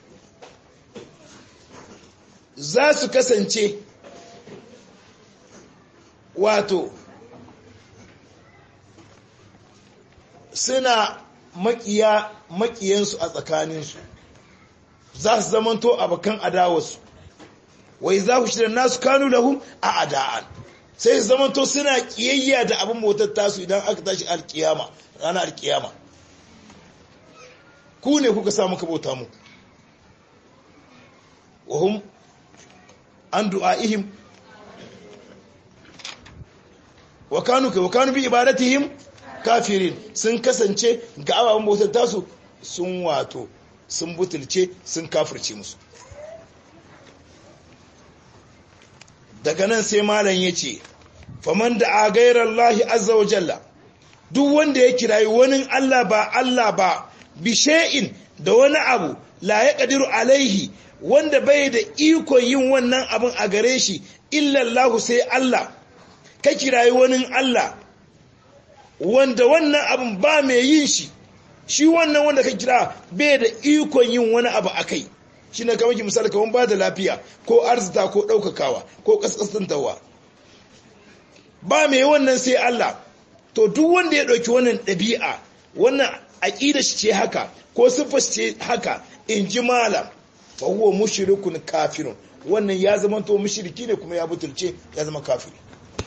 za su kasance wato suna makiya makiyansu a tsakaninsu za su zamanto abokan adawarsu wai za ku shirin nasu kanu lahum a ada'an sai su zamanto suna kiyayya da abin bautar tasu idan aka tashi alkiyama ranar alkiyama ku ne kuka sa muka bauta mu wahum an du'a'ihim wa kanu ka wa kanu bi ibadatihim kafirin sun kasance ga ababen bautar tasu sun wato sun butulce sun kafirce musu daga nan sai malam ya ce faman da a gairar lahi azza wa jalla duk wanda ya kirayi wani Allah ba Allah ba bishe'in da wani abu la ya ƙadiru alaihi wanda bai da ikon yin wannan abin a gare shi illallahu sai Allah ka kirayi wani Allah wanda wannan abin ba mai yin shi shi wannan wanda ka kira bai da ikon yin wani abu a kai shi na kamar misali kamar ba da lafiya ko arzita ko ɗaukakawa ko ƙasƙasantarwa ba mai wannan sai Allah to duk wanda ya ɗauki wannan ɗabi'a wannan aƙida shi ce haka ko siffar ce haka in ji malam fa huwa mushrikun kafirun wannan ya zama to mushriki ne kuma ya butulce ya zama kafiri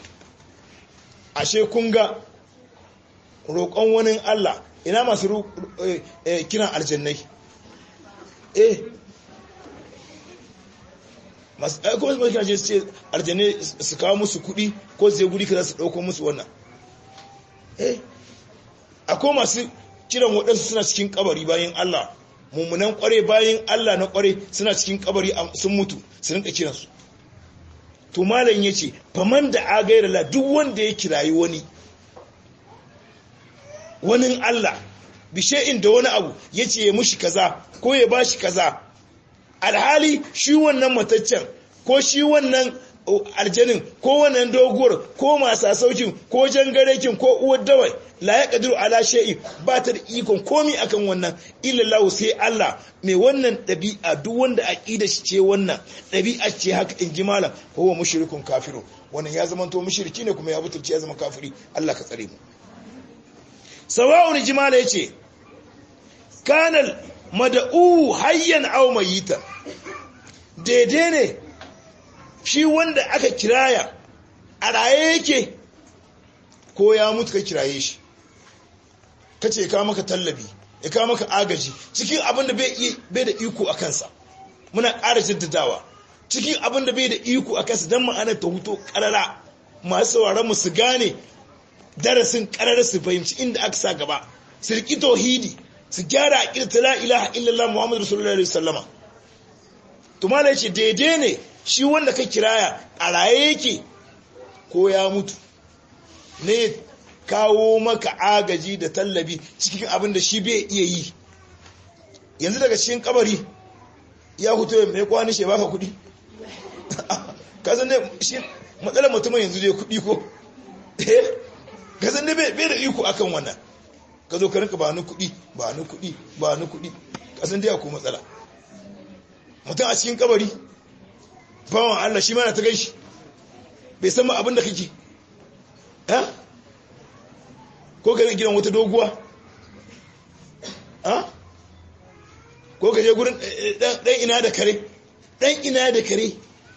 ashe kun ga roƙon wani Allah ina masu kiran aljannai eh masu aiko wasu masu kiran ce aljannai su kawo musu kuɗi ko zai guri ka za su ɗauko musu wannan eh akwai masu kiran waɗansu suna cikin kabari bayan Allah mummunan kware bayan Allah na kware suna cikin kabari sun mutu su rinka kiransu to malam yace faman da agaira la duk wanda ya kirayi wani wani Allah bishe'in da wani abu yace ya mushi kaza ko ya bashi kaza alhali shi wannan mataccen ko shi wannan aljanin ko wannan doguwar ko masu saukin ko jangarekin ko uwar dawai la ya kadiru ala shay'in ba ta da ikon komi akan wannan illallahu sai Allah mai wannan ɗabi'a duk wanda aqida shi ce wannan ɗabi'a ce haka in ji malam huwa mushrikun kafiru wannan ya zama to mushriki ne kuma ya butulci ya zama kafiri Allah ka tsare mu sawa'un jimala yace kanal mad'u hayyan aw mayitan daidai ne shi wanda aka kiraya a raye yake ko ya mutu ka kiraye shi ka ce ka maka tallabi ya ka maka agaji cikin abin da bai da iko a kansa muna ƙara jaddadawa cikin abin da bai da iko a kansa don ma'anar ta huto ƙarara masu sauraron mu su gane darasin ƙarara su fahimci inda aka sa gaba su riƙi tauhidi su gyara a ta la ilaha illallah muhammadu rasulullah alaihi sallama tumala ce daidai ne shi wanda ka kiraya a raye yake ko ya mutu ne kawo maka agaji da tallabi cikin abin da shi bai iya yi yanzu daga cikin kabari ya hutu mai kwani shi baka kudi kasan ne shi matsalar mutumin yanzu dai kudi ko kasan ne bai da iko akan wannan ka zo ka rinka ba ni kudi ba ni kudi ba ni kudi kasan dai akwai matsala mutum a cikin kabari bawan Allah shi mana ta gaishi bai san ma abin da kake ha ko ka gidan wata doguwa ha ko ka je gurin dan ina da kare dan ina da kare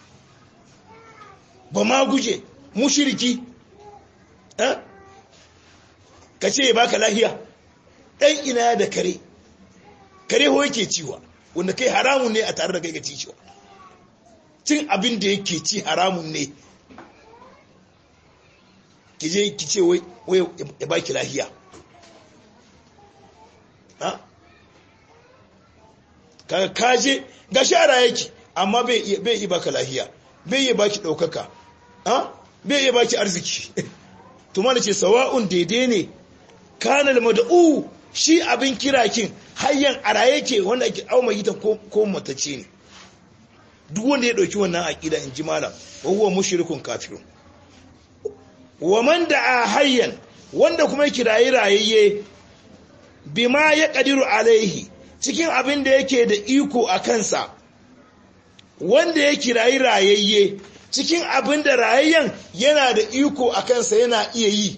ba ma guje mushiriki ha ka ce ya baka lahiya dan ina da kare kare ho yake ciwa wanda kai haramun ne a tare da kai ga ci ciwa cin abin da yake ci haramun ne ki je ki ce wai ya baki lahiya ha kaga kaje ga shara yake amma bai yi baka lahiya bai yi baki daukaka a bai iya baki arziki to mana ce sawa'un daidai ne kanal mad'u shi abin kirakin hayyan a raye ke wanda ake auma ita ko matace ne duk wanda ya dauki wannan aqida in ji malam wa huwa mushrikun kafirun wa man da'a hayyan wanda kuma kirayi rayayye bima ya kadiru alaihi cikin abin da yake da iko a kansa wanda ya kirayi rayayye cikin abin da rayayyen yana da iko a kansa yana iya yi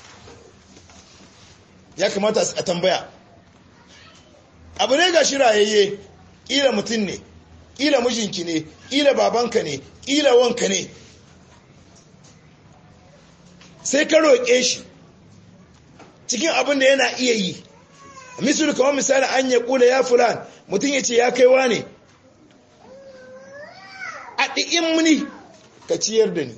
ya kamata a tambaya abu ne ga shi rayayye ƙila mutum ne ƙila mijinki ne ƙila babanka ne ƙila wanka ne sai ka roƙe shi cikin abin da yana iya yi misali kamar misali an ya kula ya fulan mutum ya ce ya kaiwa ne a ɗi'in muni ka ciyar da ni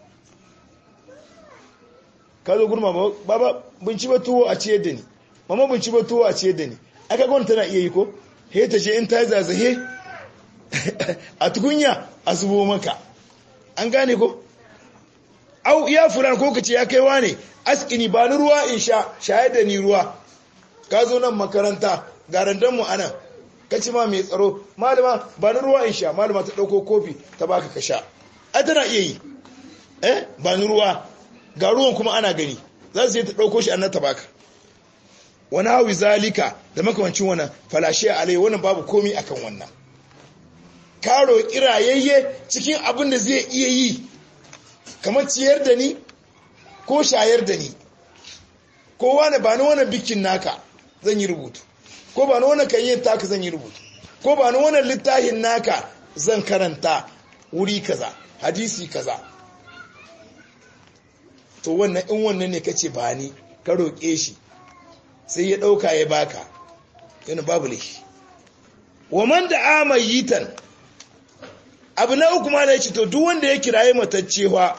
ka zo gurma baba binci ba tuwo a ciyar da ni mama binci ba tuwo a ciyar da ni aka gwamnati tana iya yi ko he ta ce in ta yi zazahe a tukunya a zubo maka an gane ko au ya fulan ko ka ce ya kaiwa ne askini ba ni ruwa in sha shayar da ni ruwa ka zo nan makaranta garandanmu a nan ka ci ma mai tsaro malama ba ni ruwa in sha malama ta ɗauko kofi ta baka ka sha a tana iya yi eh ba ni ruwa ga ruwan kuma ana gani za su yi ta ɗauko shi annan ta baka wani hawi zalika da makamancin wannan falashe alai wannan babu komi akan wannan ka roƙi rayayye cikin abin da zai iya yi kamar ciyar da ni ko shayar da ni ko wani ba ni wani bikin naka zan yi rubutu ko ba ni wani kan yin taka zan yi rubutu ko ba ni wani littafin naka zan karanta wuri kaza hadisi kaza to wannan in wannan ne kace ba ni ka roƙe shi sai ya ɗauka ya baka yana babu laifi wa man da amayitan abu na uku ma da ya ce to duk wanda ya kiraye mataccewa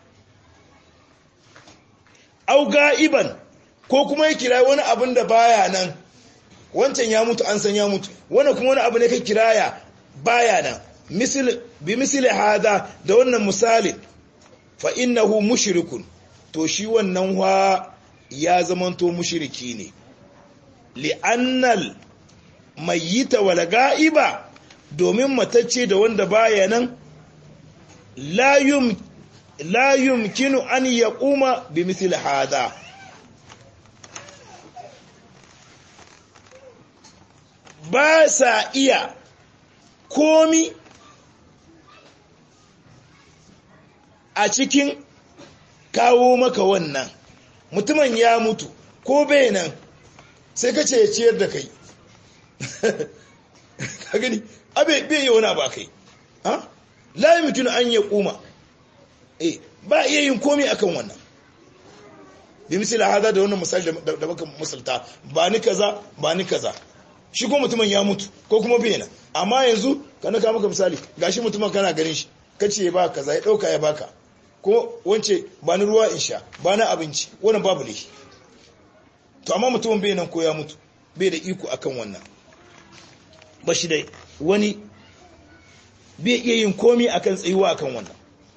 au ga'iban ko kuma ya kiraye wani abin da baya nan wancan ya mutu an san ya mutu wani kuma wani abu ne ka kiraya baya nan bi misali hada da wannan misali fa innahu mushrikun to shi wannan wa ya zamanto mushriki ne li'annal mayyita wal ga'iba domin matacce da wanda baya nan la yum la yumkinu an yaquma bi mithli hada ba sa iya komi a cikin kawo maka wannan mutumin ya mutu ko bai nan sai ka ce ya ciyar da kai ka gani abe bai yi wani ba kai ha la mutum an ya kuma eh ba iya yin komi akan wannan bi misali hada da wannan misali da baka musulta ba ni kaza ba ni kaza shi ko mutumin ya mutu ko kuma bai nan amma yanzu kana ka maka misali gashi mutumin kana ganin shi kace ya ba kaza ya dauka ya baka ko wance ba ni ruwa in sha ba na abinci wannan babu ne to amma mutumin bai nan ko ya mutu bai da iko akan wannan ba shi da wani bai iya yin komi akan tsayuwa akan wannan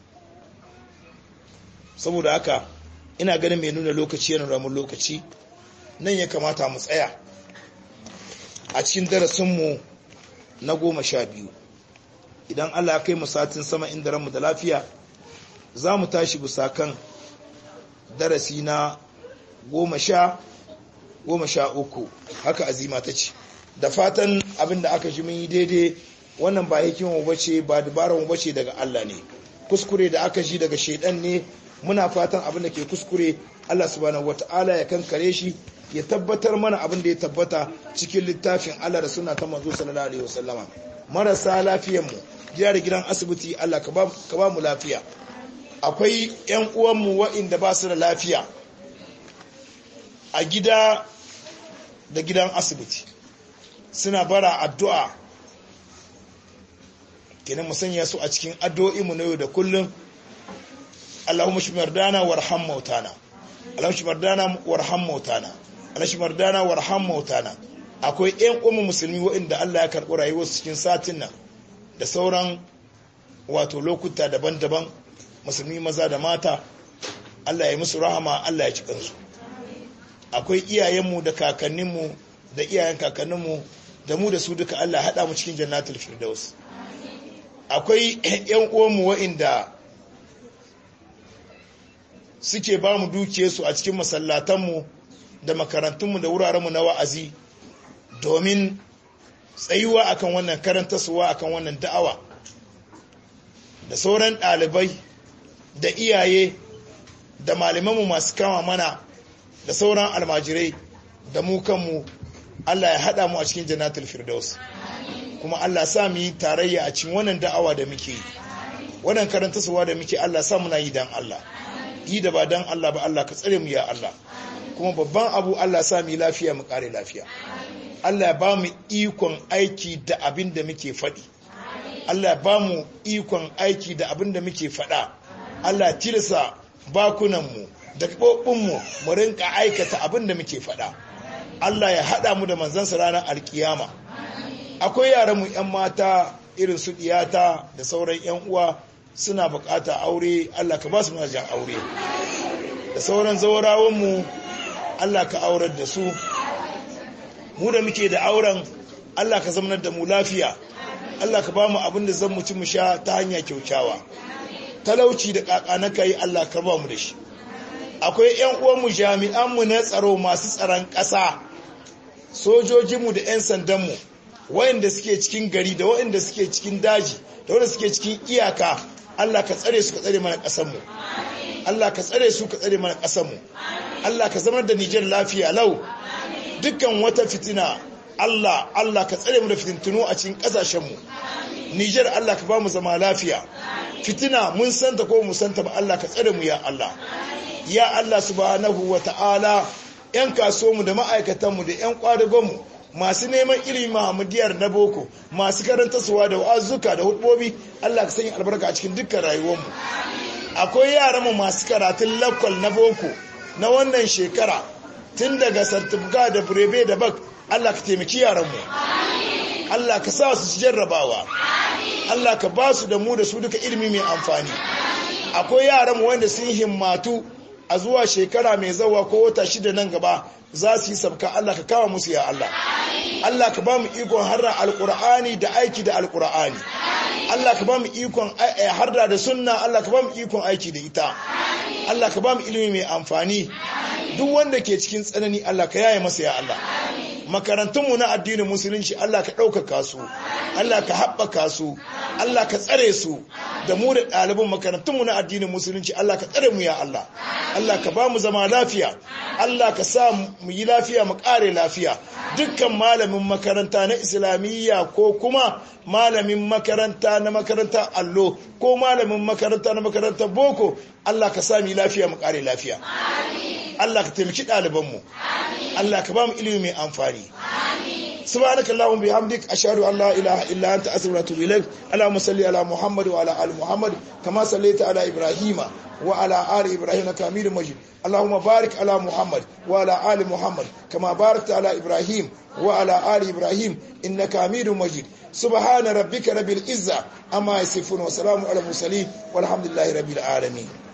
saboda haka ina ganin mai nuna lokaci yana ramun lokaci nan ya kamata mu tsaya a cikin darasinmu na goma sha biyu idan allah kai mu satin sama inda ranmu da lafiya za mu tashi bisa kan darasi na goma sha goma sha uku haka azima ta ce da fatan abin da aka ji mun yi daidai wannan ba hikimar bace ba dabarar mu bace daga Allah ne kuskure da aka ji daga shedan ne muna fatan abin da ke kuskure Allah subhanahu wataala ya kankare shi ya tabbatar mana abin da ya tabbata cikin littafin Allah da suna ta manzo sallallahu alaihi wasallama marasa lafiyar mu gida da gidan asibiti Allah ka ba ka ba mu lafiya akwai ƴan uwan mu waɗanda ba su da lafiya a gida da gidan asibiti suna bara addu'a kenan musanya su a cikin addu'o'inmu na yau da kullum Allahumma shi mardana warham mautana Allahumma shi mardana warham mautana Allahumma shi mardana warham mautana akwai ƴan ummu musulmi waɗanda Allah ya karɓi rayuwarsu cikin satin nan da sauran wato lokuta daban-daban musulmi maza da mata Allah ya musu rahama Allah ya ci kansu akwai iyayenmu da kakanninmu da iyayen kakanninmu da mu da su duka Allah haɗa mu cikin jannatul firdaus akwai ƴan uwanmu wa'inda suke ba mu dukiyarsu a cikin masallatanmu da makarantunmu da wurarenmu na wa'azi domin tsayuwa akan wannan karantarsuwa akan wannan da'awa da sauran ɗalibai da iyaye da malamanmu masu kama mana da sauran almajirai da mu kanmu Allah ya haɗa mu a cikin jannatul firdaus kuma Allah sa mu yi tarayya a cikin wannan da'awa da muke yi wannan karantarsuwa da muke Allah sa muna yi dan Allah yi da ba dan Allah ba Allah ka tsare mu ya Allah kuma babban abu Allah sa mu yi lafiya mu kare lafiya Allah ya ba mu ikon aiki da abin da muke faɗi Allah ya ba mu ikon aiki da abin da muke faɗa Allah tilasa bakunanmu da gaɓoɓinmu mu rinka aikata abin da muke faɗa Allah ya haɗa mu da manzansa ranar alkiyama akwai yaranmu 'yan mata irin su ɗiyata da sauran 'yan uwa suna bukata aure Allah ka ba su majan aure da sauran zaurawanmu Allah ka aurar da su mu da muke da auren Allah ka zamanar da mu lafiya Allah ka ba mu abin da zan mu ci mu sha ta hanya kyaukyawa talauci da kakana kai Allah ka ba mu da shi akwai ƴan uwanmu jami'anmu na tsaro masu tsaron ƙasa sojojinmu da 'yan sandanmu wayanda suke cikin gari da wayanda suke cikin daji da wayanda suke cikin iyaka Allah ka tsare su ka tsare mana ƙasarmu Allah ka tsare su ka tsare mana ƙasarmu Allah ka zama da Nijar lafiya lau dukkan wata fitina Allah Allah ka tsare mu da fitintunu a cikin ƙasashenmu Nijar Allah ka ba mu zama lafiya fitina mun santa ko mu santa ba Allah ka tsare mu ya Allah ya Allah subhanahu wa ta'ala ‘yan kasuwanmu da ma'aikatanmu da ‘yan kwadagonmu masu neman ilimi Muhammadiyar na boko masu karanta suwa da wa'azuka da hudubobi Allah ka sanya albarka a cikin dukkan rayuwarmu akwai yaranmu masu karatun lakwal na boko na wannan shekara tun daga sartifika da burebe da bak Allah ka taimaki yaranmu Allah ka sa su jarrabawa Allah ka ba su da mu da su duka ilimi mai amfani akwai yaranmu wanda sun himmatu a zuwa shekara mai zawa ko wata shida nan gaba za su yi sabka Allah ka kawo musu ya Allah Allah ka ba mu ikon harra alkur'ani da aiki da alkur'ani Allah ka ba mu ikon harda da sunna Allah ka ba mu ikon aiki da ita Allah ka ba mu ilimi mai amfani duk wanda ke cikin tsanani Allah ka yaye masa ya Allah makarantunmu na addinin musulunci Allah ka ɗaukaka su Allah ka haɓaka su Allah ka tsare su da mu da ɗaliban makarantunmu na addinin musulunci Allah ka tsare mu ya Allah Allah ka ba mu zama lafiya Allah ka sa mu yi lafiya mu ƙare lafiya dukkan malamin makaranta na islamiyya ko kuma malamin makaranta na makaranta allo ko malamin makaranta na makarantar boko Allah ka sa mu yi lafiya mu ƙare lafiya Allah ka taimaki ɗalibanmu Allah ka ba mu ilimi mai amfani سبحانك اللهم بحمدك أشهد أن لا إله إلا أنت أستغفرك وأتوب إليك اللهم صل على محمد وعلى آل محمد كما صليت على إبراهيم وعلى آل إبراهيم إنك حميد مجيد اللهم بارك على محمد وعلى آل محمد كما باركت على إبراهيم وعلى آل إبراهيم إنك حميد مجيد سبحان ربك رب العزة أما يصفون وسلام على المرسلين والحمد لله رب العالمين